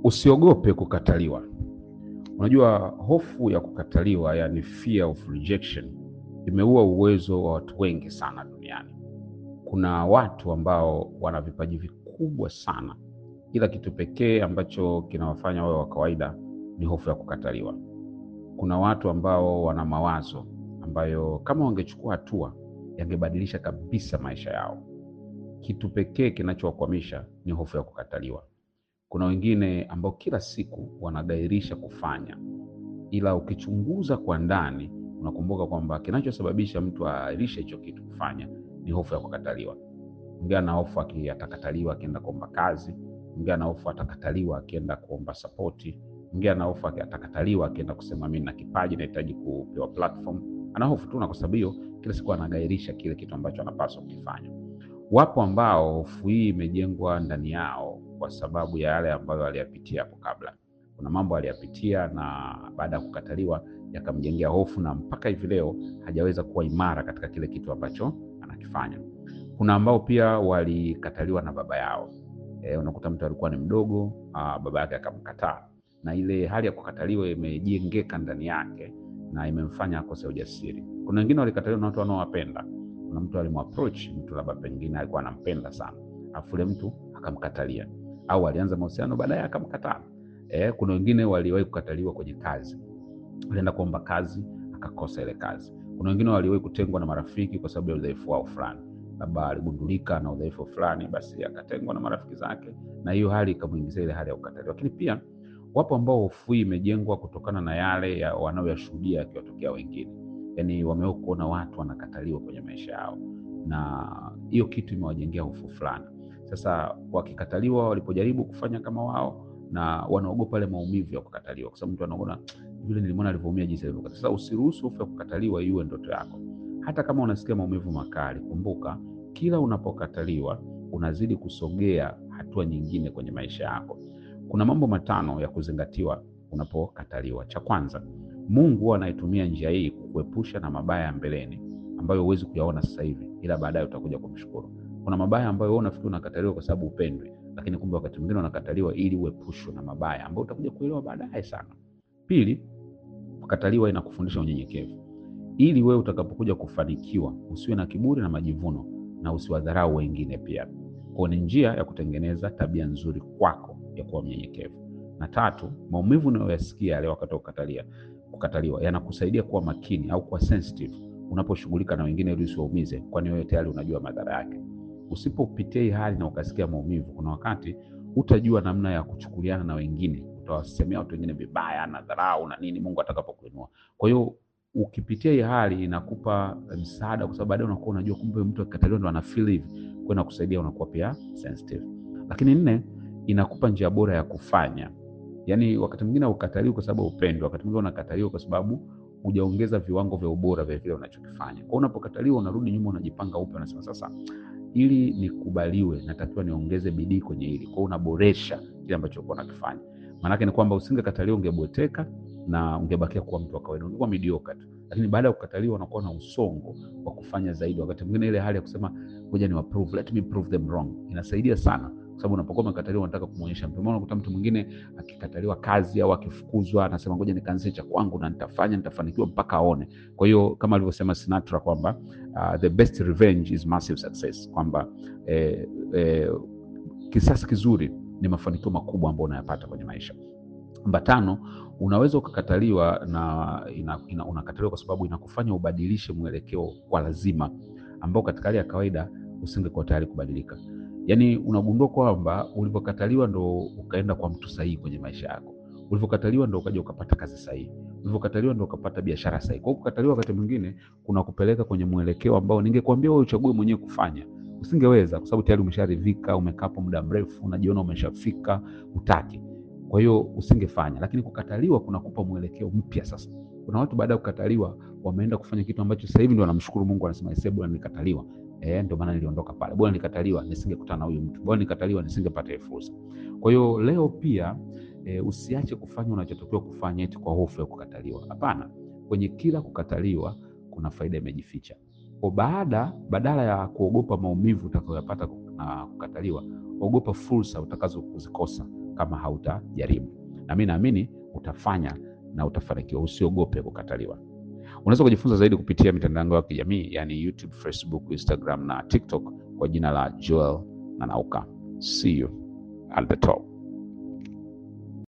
Usiogope kukataliwa. Unajua, hofu ya kukataliwa, yani fear of rejection, imeua uwezo wa watu wengi sana duniani. Kuna watu ambao wana vipaji vikubwa sana, ila kitu pekee ambacho kinawafanya wawe wa kawaida ni hofu ya kukataliwa. Kuna watu ambao wana mawazo ambayo kama wangechukua hatua yangebadilisha kabisa maisha yao. Kitu pekee kinachowakwamisha ni hofu ya kukataliwa. Kuna wengine ambao kila siku wanagairisha kufanya, ila ukichunguza kwa ndani unakumbuka kwamba kinachosababisha mtu aahirishe hicho kitu kufanya ni hofu ya kukataliwa. Mwingine ana hofu atakataliwa akienda kuomba kazi, mwingine ana hofu atakataliwa akienda kuomba sapoti, mwingine ana hofu atakataliwa akienda kusema mimi na kipaji nahitaji kupewa platform. Ana hofu tu, na kwa sababu hiyo kila siku anagairisha kile kitu ambacho anapaswa kukifanya. Wapo ambao hofu hii imejengwa ndani yao kwa sababu ya yale ambayo aliyapitia hapo kabla. Kuna mambo aliyapitia na baada ya kukataliwa yakamjengea hofu, na mpaka hivi leo hajaweza kuwa imara katika kile kitu ambacho anakifanya. Kuna ambao pia walikataliwa na baba yao. E, unakuta mtu alikuwa ni mdogo aa, baba yake akamkataa, na ile hali ya kukataliwa imejengeka ndani yake na imemfanya akose ujasiri. Kuna wengine walikataliwa na watu wanaowapenda. Kuna mtu alimapproach mtu labda pengine alikuwa anampenda sana, afu yule mtu akamkatalia, au alianza mahusiano baadaye akamkataa. Eh, kuna wengine waliwahi kukataliwa kwenye kazi, alienda kuomba kazi akakosa ile kazi. Kuna wengine waliwahi kutengwa na marafiki kwa sababu ya udhaifu wao fulani, labda aligundulika na udhaifu fulani, basi akatengwa na marafiki zake, na hiyo hali ikamuingizia ile hali ya kukataliwa. Lakini pia wapo ambao hofu hii imejengwa kutokana na yale ya wanaoyashuhudia yakiwatokea wengine, yaani wamewahi kuona watu wanakataliwa kwenye maisha yao, na hiyo kitu imewajengea hofu fulani. Sasa wakikataliwa, walipojaribu kufanya kama wao, na wanaogopa ile maumivu ya kukataliwa, kwa sababu mtu anaona yule nilimwona alivyoumia jinsi alivyokataliwa. Sasa usiruhusu hofu ya kukataliwa iwe ndoto yako. Hata kama unasikia maumivu makali, kumbuka kila unapokataliwa unazidi kusogea hatua nyingine kwenye maisha yako. Kuna mambo matano ya kuzingatiwa unapokataliwa. Cha kwanza, Mungu huwa anaitumia njia hii kukuepusha na mabaya ya mbeleni ambayo huwezi kuyaona sasa hivi, ila baadaye utakuja kumshukuru. Kuna mabaya ambayo wewe unafikiri unakataliwa kwa sababu upendwi, lakini kumbe wakati mwingine unakataliwa ili uepushwe na mabaya ambayo utakuja kuelewa baadaye sana. Pili, kukataliwa inakufundisha unyenyekevu, ili wewe utakapokuja kufanikiwa usiwe na kiburi na majivuno na usiwadharau wengine pia. Kwa ni njia ya kutengeneza tabia nzuri kwako ya kuwa mnyenyekevu. Na tatu, maumivu unayoyasikia yale wakati wa kukatalia kukataliwa yanakusaidia kuwa makini au kuwa sensitive unaposhughulika na wengine ili usiwaumize, kwani wewe tayari unajua madhara yake. Usipopitia hii hali na ukasikia maumivu, kuna wakati utajua namna ya kuchukuliana na wengine, utawasemea watu wengine vibaya na dharau na nini Mungu atakapokuinua. Kwa hiyo ukipitia hii hali inakupa msaada, kwa sababu baadaye unakuwa unajua kumbe mtu akikataliwa ndo ana feel hivi, kwa inakusaidia unakuwa pia sensitive. Lakini nne, inakupa njia bora ya kufanya. Yaani wakati mwingine ukataliwa kwa sababu upendo, wakati mwingine unakataliwa kwa sababu hujaongeza viwango vya ubora vya vile unachokifanya. Kwa unapokataliwa unarudi nyuma, unajipanga upya, unasema sasa, ili nikubaliwe, natakiwa niongeze bidii kwenye hili. Kwa hiyo unaboresha kile ambacho ulikuwa unakifanya. Maanake ni kwamba usingekataliwa, ungebweteka na ungebakia kuwa mtu wa kawaida, ungekuwa mediocre tu. Lakini baada ya kukataliwa, unakuwa na usongo wa kufanya zaidi. Wakati mwingine ile hali ya kusema ngoja ni prove, let me prove them wrong inasaidia sana kwa sababu unapokuwa umekataliwa unataka kumuonyesha mtu. Maana unakuta mtu mwingine akikataliwa kazi au akifukuzwa anasema ngoja nikaanzishe cha kwangu na nitafanya nitafanikiwa mpaka aone. Kwa hiyo kama alivyosema Sinatra kwamba uh, the best revenge is massive success, kwamba eh, eh, kisasi kizuri ni mafanikio makubwa ambayo unayapata kwenye maisha. Namba tano, unaweza ukakataliwa na ina, ina, unakataliwa kwa sababu inakufanya ubadilishe mwelekeo kwa lazima ambao katika hali ya kawaida usingekuwa tayari kubadilika. Yaani unagundua kwamba ulivyokataliwa ndo ukaenda kwa mtu sahihi kwenye maisha yako, ulivyokataliwa ndo ukaja ukapata kazi sahihi, ulivyokataliwa ndo ukapata biashara sahihi. Kwa hiyo kukataliwa wakati mwingine kuna kupeleka kwenye mwelekeo ambao ningekwambia wewe uchague mwenyewe kufanya, usingeweza kwa sababu tayari umesharidhika, umekaa hapo muda mrefu, unajiona umeshafika, utaki. Kwa hiyo usingefanya, lakini kukataliwa kunakupa mwelekeo mpya. Sasa kuna watu baada ya kukataliwa wameenda kufanya kitu ambacho sasa hivi ndio wanamshukuru Mungu, anasema ese, bwana nilikataliwa Eh, ndio maana niliondoka pale. Bora nikataliwa nisingekutana na huyu mtu. Bora nikataliwa nisingepata hiyo fursa. Kwa hiyo leo pia e, usiache kufanya unachotakiwa kufanya eti kwa hofu ya kukataliwa. Hapana, kwenye kila kukataliwa kuna faida imejificha. Kwa baada badala ya kuogopa maumivu utakayoyapata na kukataliwa, ogopa fursa utakazo kuzikosa kama hautajaribu, na mi naamini utafanya na utafanikiwa. Usiogope kukataliwa. Unaweza kujifunza zaidi kupitia mitandao yangu ya kijamii yani YouTube, Facebook, Instagram na TikTok kwa jina la Joel Nanauka. See you at the top.